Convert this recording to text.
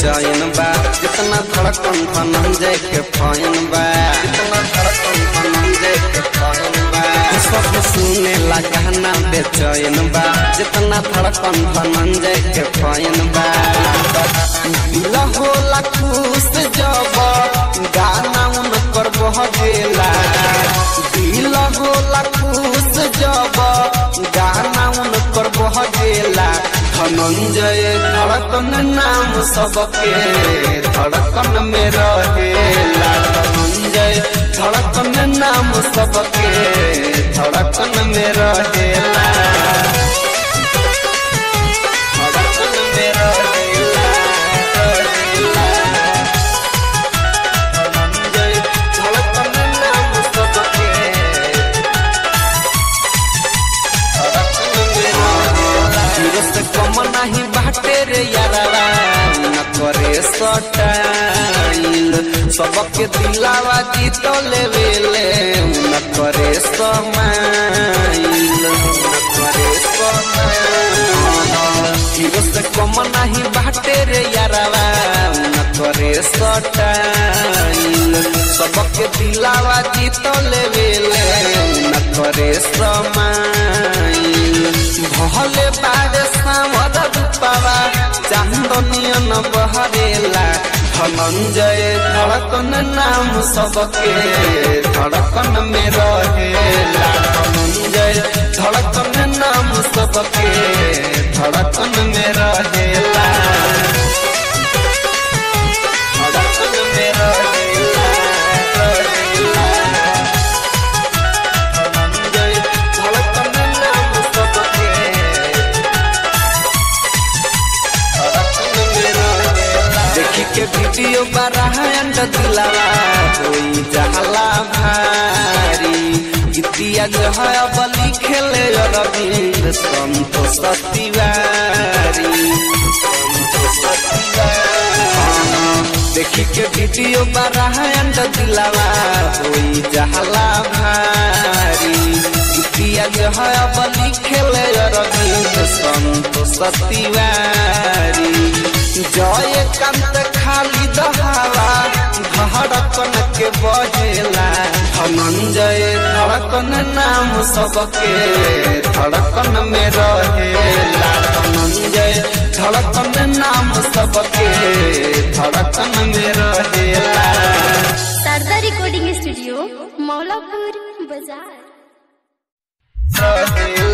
बेचैन बा जितना धड़कन धनंजय के फैन बा जितना धड़कन धनंजय के फैन बा सब सुने ला गाना बेचैन बा जितना धड़कन धनंजय के फैन बा दिल होला खुश जब गाना उनकर बह गेला दिल होला खुश जब गाना उनकर बह गेला धनंजय धड़कन नाम सबके धड़कन में रहेला धनंजय धड़कन नाम सबके धड़कन में रहेला धड़कन में रहेला रहेला धनंजय धड़कन नाम सबके हीरो से कम नहीं बाटे रे यारावा न करे सटाइल सबके दिलावा जीत लेवेले न करे समाइल न करे समाइल हीरो से कम नहीं बाटे रे यारावा न करे सटाइल सबके दिलावा जीत लेवेले न करे समाइल भले बारे सामर रूपावा चांदनियन बहरेला धनंजय धड़कन नाम सबके धड़कन में रहेला धनंजय धड़कन नाम सबके धड़कन में रहेला धड़कन में रहेला रहेला धनंजय धड़कन नाम सबके देखी के वीडियो बराहन दिलावा होई जहला भारी गीतिया जो है अब लिखेले रविंद्र संतोष तिवारी संतोष तिवारी देखी के वीडियो बराहन दिलावा होई जहला भारी गीतिया जो है अब लिखेले रविंद्र संतोष तिवारी जय कांत खाली दहावा धड़कन के बजेला धनंजय धड़कन नाम सबके धड़कन में रहेला धनंजय धड़कन नाम सबके धड़कन में रहेला सरदार रिकॉर्डिंग स्टूडियो मौलापुर बाजार रहेला